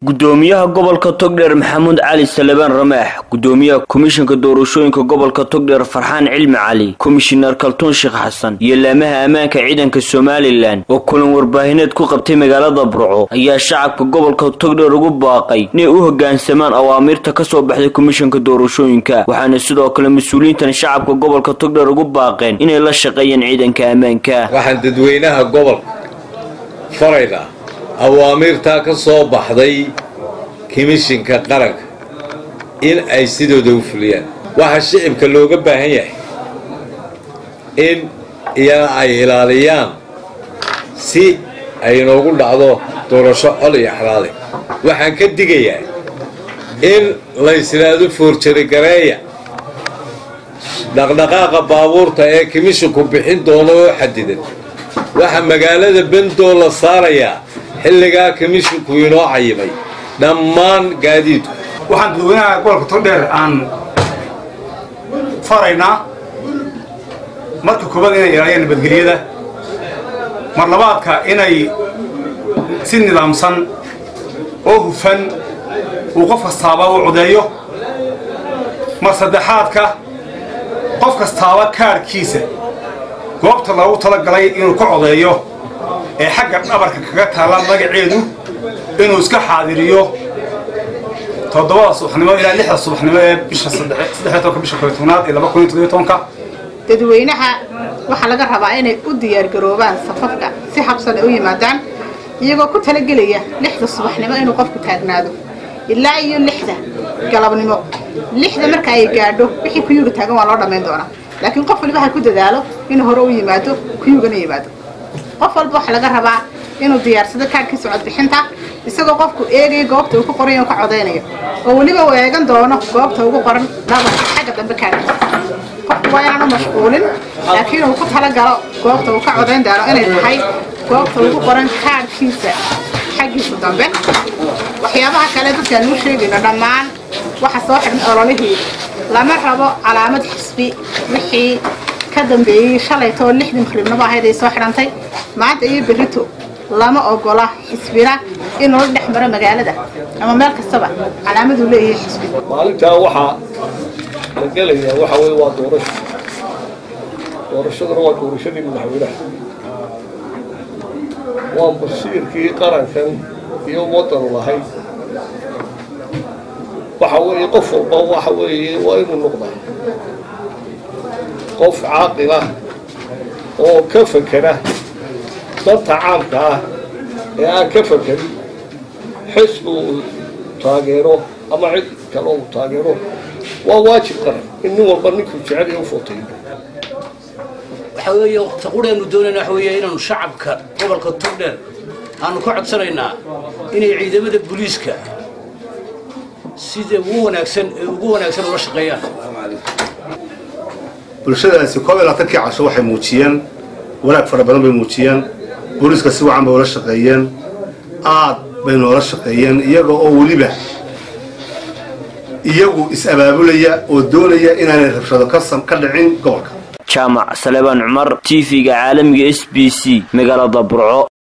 gudoomiyaha gobolka togdheer maxamuud cali salebaan ramaax gudoomiyaha komishanka doorashooyinka gobolka togdheer farxaan cilmi cali komishinar kaltuun sheekh xasan iyo laamaha ammaanka ciidanka somalilan oo kulan warbaahineed ku qabtay magaalada burco ayaa shacabka gobolka togdheer ugu baaqay inay u hogaansamaan awaamiirta kasoo baxday komishanka doorashooyinka waxaana sidoo kale mas-uuliyiintan shacabka gobolka togdheer ugu baaqeen inay la shaqeeyaan ciidanka ammaanka waxaan dadweynaha gobolka faraynaa awaamiirtaa ka soo baxday komishinka qaranka in ay sidooda u fuliyaan waxaa shicibka looga baahan yahay in iyana ay ilaaliyaan si ay inoogu dhacdo doorasho col iyo xalaale waxaan ka digayaa in laysidhaahdo foorjarigareeya dhaqdhaqaaqa baabuurta ee komishinku bixin doono oo xadidan waxaa magaalada bendoo la saarayaa xilligaa komishinku inoo cayimay dhammaan gaadiidku waxaan dadweynaha gobolka togdheer aan faraynaa marka koobaad inay ilaaliyaan nabadgelyada mar labaadka inay si nidaamsan oo hufan uu qof kastaaba u codeeyo mar saddexaadka qof kastaaba kaadhkiisa goobta loogu talagalay inuu ka codeeyo ee xagga dhabarka kaga taalla magaceedu inuu iska xaadiriyo toddobada subaxnimo ilaa lixda subaxnimo ee bisha saddex tobanka bisha kooyo tobnaad ee laba kun iyo toddobiyo tobanka dadweynaha waxaa laga rabaa inay u diyaargaroobaan safafka si habsan ay u yimaadaan iyagoo ku talagelaya lixda subaxnimo inuu qofku taagnaado ilaa iyo lixda galabnimo lixda marka ay gaadho wixii kuyuga taagan waa loo dhammayn doonaa laakiin qof waliba ha ku dadaalo inuu hore u yimaado kuyugana yimaado qof walba waxaa laga rabaa inuu diyaarsado kaadhkiisa codbixinta isagoo qofku eegaya goobta uu ku qoran oo ka codaynayo oo weliba uu eegan doono goobta ugu qoran dhabarka xagga dambe kaadhkiisa qofku waa inaanu mashquulin laakiin uu ku talagalo goobta uu ka codayn doono inay tahay goobta ugu qoran kaadhkiisa xaggiisa dambe waxyaabaha kale dadkaan uu sheegayno dhammaan waxa soo xidhmay ololihii lama rabo calaamad xisbi wixii ka dambeeyey shalaytoo lixdii maqribnimo ahayd ay soo xidhantay maanta iyo berrito lama ogola xisbina in loola dhex maro magaalada ama meel kastaba calaamaduu leeyahay xisbi maalintaa waxaa la gelayaa waxa weye waa doorasho doorashaduna waa doorashadii madaxweynaha waa masiirkii qarankan iyo wadanu lahayd waxa weeye qof walba waxa weeye waa inuu noqdaa qof caaqila oo ka fekera danta caamka ah ee aan ka fekerin xisbi uu taageero ama cid kale uu taageero waa waajib qaran in nin walba ninkuu jecel iyo u footayo waxa weeye taqureenu doonayna waxa weeye inaanu shacabka gobolka togdheer aanu ka codsanaynaa inay ciidamada booliiska sida ugu wanaagsan ee ugu wanaagsan ula shaqeeyaan bulshadaasi koob iyo labaatankii casho waxay muujiyeen wanaag fara badan bay muujiyeen booliiska si wacan bay ula shaqeeyeen aad bay noola shaqeeyeen iyaga oo weliba iyagu is-abaabulaya oo doonaya inaanay rabshado ka dhicin gobolka jaamac salebaan cumar t v-ga caalamiga s b c magaalada burco